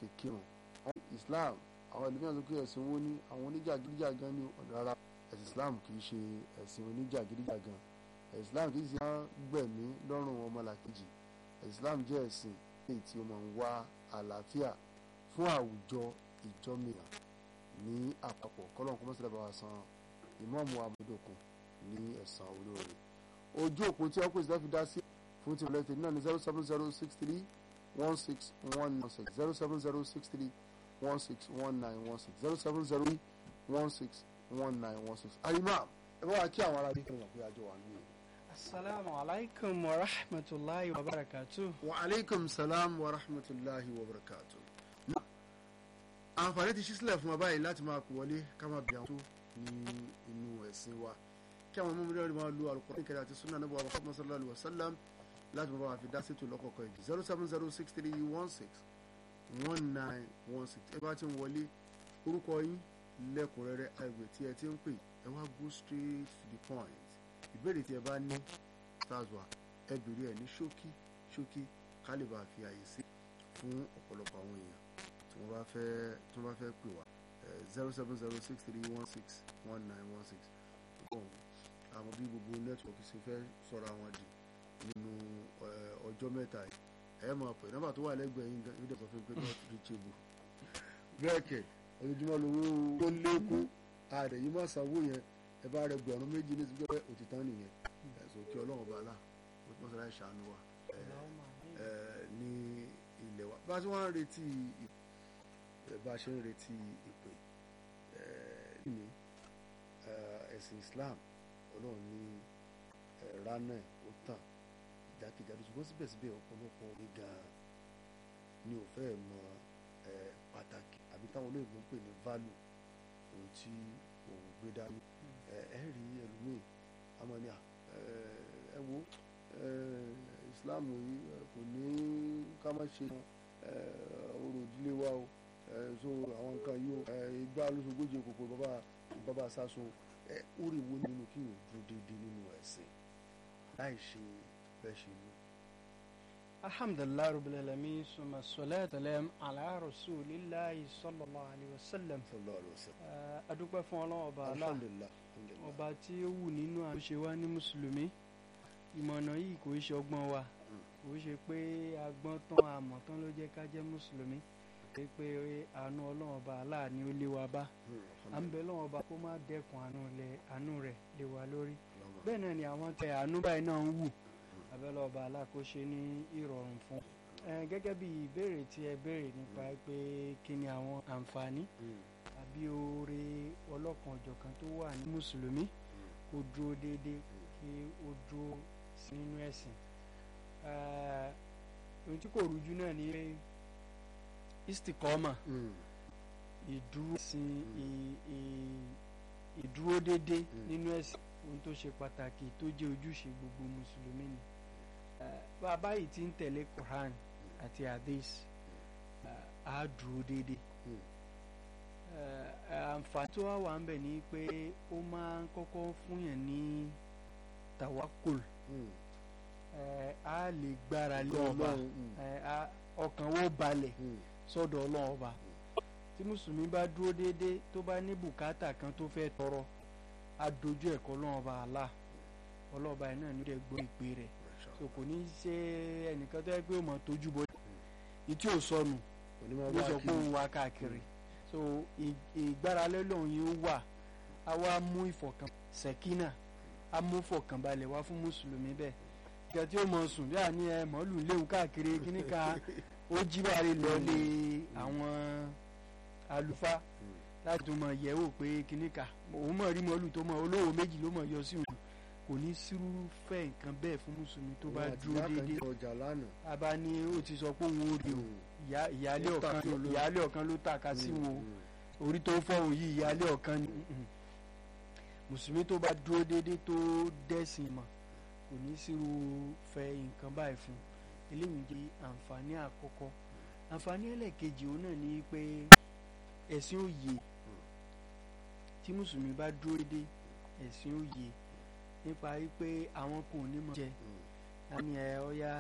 fi kírun Islam àwọn ẹlòmíràn sọ pé ẹ̀sìn wo ni àwọn oníjàgídíjàgan ní ọ̀dọ̀ ara ẹ̀sìn Islam kì í ṣe ẹ̀sìn oníjàgídíjàgan ẹ̀sìn Islam kì í ṣe gbẹ̀mí lọ́rùn ọmọlàkejì ẹ̀sìn Islam jẹ́ ẹ̀sìn èyí tí ó máa ń wá àlàáfíà fún àwùjọ ìjọmìíràn ní àpapọ̀ kọ́lọ́n kọ́ mọ́sálẹ̀ bá wa san ìmọ̀ọ́mù amúdòkun ní ẹ̀sán olóore ojú òpó tí ọkùnrin ìsìlẹ̀ fi dá sí fún ti mọ̀lẹ́tẹ̀ náà ní zero seven zero six three one six one nine six zero seven zero six three one six one nine one six zero seven zero one six one nine one six àyìnbá ẹ bá wa kí àwọn ará bí kí wọn pé àjọ wà nínú. asalaamu alaykum wa rahmatulahi wa barakatu. wa aleykum salaam wa rahmatulahi wa barakatu. àǹfààní ti ṣí sílẹ̀ fún wa báyìí láti máa kú wọlé ká máa bí àwọn tó ní inú ẹ̀sìn wa kí àwọn ọmọ mílíọ̀nù máa lo àlùkò ní kẹrẹ àti sunna níbo àwọn Muhammad sallallahu alaihi wa sallam láti máa bá wa fi dá sí ètò lọ́kọ̀ọ̀kan yìí zero seven zero six three one six one nine one six ẹ bá ti ń wọlé orúkọ yín lẹ́kùnrẹ́rẹ́ àìgbè tí ẹ ti ń pè ẹ wá go straight to the point ìbéèrè tí ẹ bá ní tazwa ẹ béèrè ẹ ní ṣókí ṣókí ká lè bá fi àyè sí fún ọ̀pọ̀lọpọ̀ àwọn èèyàn tí wọ́n bá fẹ́ tí wọ́n bá fẹ́ pè wá zero seven zero six three one six one nine one six àwọn bí gbogbo nẹ́tíwọ̀kì ṣe fẹ́ sọ̀rọ̀ àwọn dì nínú ọjọ́ mẹ́ta yìí ẹ máa pè nọ́mbà tó wà lẹ́gbẹ̀ẹ́ yín gan ìdẹ̀kọ̀ fún pé not reachable bẹ́ẹ̀ kẹ̀ ojoojúmọ́ lówó tó lékún ààrẹ yìí máa sanwó yẹn ẹ bá rẹ gbẹ̀rún méjì ní ìsìnkú òtítàn nìyẹn ẹ̀sùn kí ọlọ́run bá là ó tún sọ́ra ìṣàánú wa ní ilẹ̀ wa bá a ṣe wọ́n ń retí bá a ṣe ń retí ìpè ní ẹ̀sìn Islam ọlọ́run ní rana ó tàn jákèjádò ṣùgbọ́n síbẹ̀síbẹ̀ ọ̀pọ̀lọpọ̀ ní gan-an ni ò fẹ́ mọ pàtàkì àbí táwọn olóyìnbó ń pè ní value ohun tí òun gbé dání ẹ rí ẹlòmíì àmọ́ ní ẹ wo Islam yìí kò ní ká má ṣe orò ìdílé wa o so àwọn nǹkan yìí o ìgbà lóṣogójì kòkò bàbá bàbá sásun ẹ ó rí wo nínú kí yóò dúró déédéé nínú ẹ̀sìn láì ṣe bẹ́ẹ̀ ṣe ní. alhamdulilayi rabbil alamin suma salatu alayhi ala rasulillahi sallallahu alayhi wa sallam. sallallahu alayhi wa sallam. adúpẹ́ fún ọlọ́run ọba Allah alhamdulilah alhamdulilah. ọba tí ó wù nínú àṣẹ wa ní mùsùlùmí ìmọ̀nà yìí kò ṣe ọgbọ́n wa kò ṣe pé agbọ́n tán àmọ̀ tán ló jẹ́ ká jẹ́ mùsùlùmí pé pé àánú ọlọ́run ọba Allah ni ó lé wa bá à ń bẹ lọ́wọ́ ọba kó má dẹ́kun àánú rẹ̀ lé wa lórí bẹ́ẹ̀ náà ni àwọn tẹ àánú báyìí náà ń wù abẹ́lẹ́ ọba alákòóṣe ní ìrọ̀rùn fún gẹ́gẹ́ bí ìbéèrè tí ẹ béèrè nípa pé kí ni àwọn àǹfààní àbí oore ọlọ́kan ọ̀jọ̀kan tó wà ní mùsùlùmí kó dúró déédéé kí ó dúró sí nínú ẹ̀sìn ohun tí kò rújú náà ni pé istikọ́mà ìdúró sin ìdúró déédéé nínú ẹ̀sìn ohun tó ṣe pàtàkì tó jẹ́ ojúṣe gbogbo mùsùlùmí ni bàbá yìí ti ń tẹ̀lé Quran àti hadith á dúró déédéé àǹfààní tó wà wà ń bẹ̀ ni pé ó máa ń kọ́kọ́ fúnyàn ní tawakul a lè gbára lé ọba ọkàn wo balẹ̀ sọ́dọ̀ ọlọ́run ọba tí mùsùlùmí bá dúró déédéé tó bá ní bùkátà kan tó fẹ́ tọrọ a dojú ẹ̀kọ́ ọlọ́run ọba àlá ọlọ́ọ̀ba yìí náà ní ìdẹ́ gbọ́ ìpè rẹ̀ so kò ní í ṣe ẹnìkan tó yẹ pé ó mọ̀ tójú bọ́ ìtí ò sọnù ló sọ pé òun wá káàkiri so ìgbáralé lòun yìí wà á wá mú ìfọ̀kàn sẹ̀kínà á mú ìfọ̀kànbalẹ̀ wá fún mùsùlùmí bẹ́ẹ̀ ìgbà tí ó mọ̀ sùn bí àní ẹ mọ̀ọ́lù léwu káàkiri kíníkà ó jíwárí lọ́ọ́lé àwọn àlùfáà láti tó mọ yẹ̀wò pé kíníkà òun mọ̀ rí mọ́lù tó mọ̀ olówó méjì ló mọ̀ yọ sí òun kò ní sírúfẹ́ nǹkan bẹ́ẹ̀ fún mùsùlùmí tó bá dúró déédéé abá ní ó ti sọ pé òun ò rí o ìyáálé ọ̀kan ìyáálé ọ̀kan ló tàka sí wọn orí tó fọ́hùn yìí ìyáálé ọ̀kan ni mùsùlùmí tó bá dúró déédéé tó dẹ́sìn mọ̀ kò ní sírúfẹ́ nǹkan báyìí fún eléyìí jẹ́ àǹfààní àkọ́kọ́ àǹfààní ẹlẹ́ẹ̀kejì òun náà ní pé ẹ̀sìn òye tí mùsùlùmí bá dúró déédéé ẹ̀sìn òye nípa wípé àwọn kò ní mọ̀ jẹ àmì ẹ̀ ọ́yá